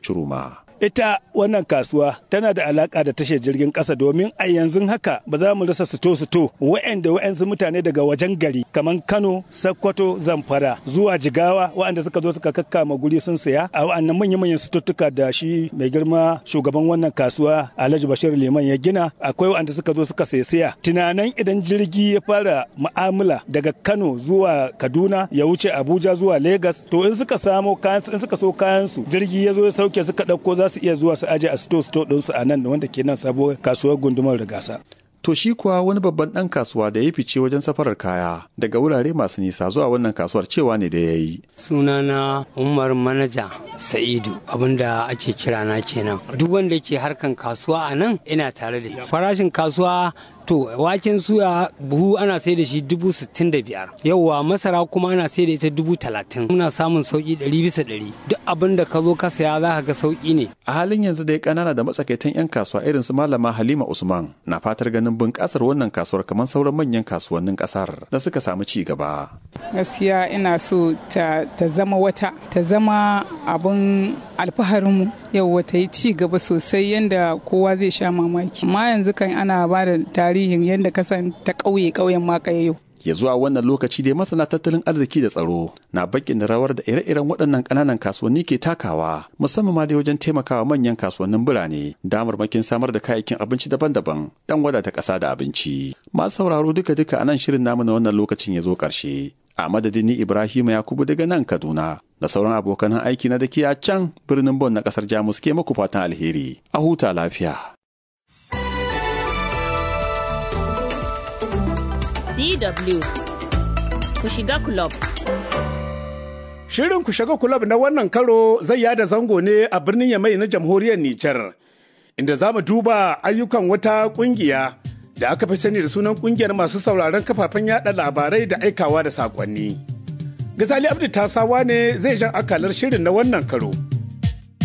Churuma. ita wannan kasuwa tana da alaka da tashar jirgin kasa domin a yanzu haka ba za mu rasa sito-sito wa'anda wa'ansu mutane daga wajen gari kamar kano sakkwato zamfara zuwa jigawa wa'anda suka zo suka kakkama guri sun saya a wa'annan manya-manyan sututtuka da shi mai girma shugaban wannan kasuwa alhaji bashir liman ya gina akwai wa'anda suka zo suka saya tunanin idan jirgi ya fara mu'amala daga kano zuwa kaduna ya wuce abuja zuwa lagos to in suka samo kayan in suka so kayan su jirgi ya zo ya sauke suka ɗauko za su iya zuwa su aje a sto sto ɗinsu a nan wanda ke nan sabuwar kasuwar gundumar da gasa. To shi kuwa wani babban ɗan kasuwa da ya fice wajen safarar kaya daga wurare masu nisa zuwa wannan kasuwar cewa ne da ya yi. Sunana Umar Manaja Sa'idu abinda ake kira na kenan. Duk wanda ke harkan kasuwa a nan ina tare da farashin kasuwa to waken suya buhu ana sai da shi dubu sittin da biyar yauwa masara kuma ana sai da ita dubu talatin muna samun sauki ɗari bisa ɗari duk abin da ka zo ka saya za ka ga sauki ne A halin yanzu dai ƙanana da matsakaitan 'yan kasuwa irin su malama Halima Usman na fatar ganin bunƙasar wannan kasuwar kamar sauran manyan kasuwannin ƙasar da suka samu ci gaba. gaskiya ina so ta, ta zama wata ta zama abin alfaharinmu yau ta yi ci gaba sosai yadda kowa zai sha mamaki amma yanzu kan ana ba da tarihin yadda kasan ta ƙauye ƙauyen ma yau Ya zuwa wannan lokaci dai masana tattalin arziki da tsaro na bakin da rawar da ire-iren waɗannan ƙananan kasuwanni ke takawa musamman ma dai wajen taimakawa manyan kasuwannin birane damarmakin samar da kayayyakin abinci daban-daban dan wadata ƙasa da abinci. Masu sauraro duka-duka a nan shirin namu na wannan lokacin ya zo ƙarshe. A madadin ni Ibrahim Yakubu daga nan Kaduna da sauran abokan aiki na da ke a can birnin Bon na ƙasar Jamus ke muku fatan alheri. A huta lafiya. DW ku shiga club. Shirin ku shiga kulab na wannan karo zai yada zango ne a birnin Yamai na jamhuriyar Nijar, inda za mu duba ayyukan wata kungiya da aka fi sani da sunan kungiyar masu sauraron kafafen yada labarai da aikawa da sakonni. Gazali Abdu Tasawa ne zai jan akalar shirin na wannan karo.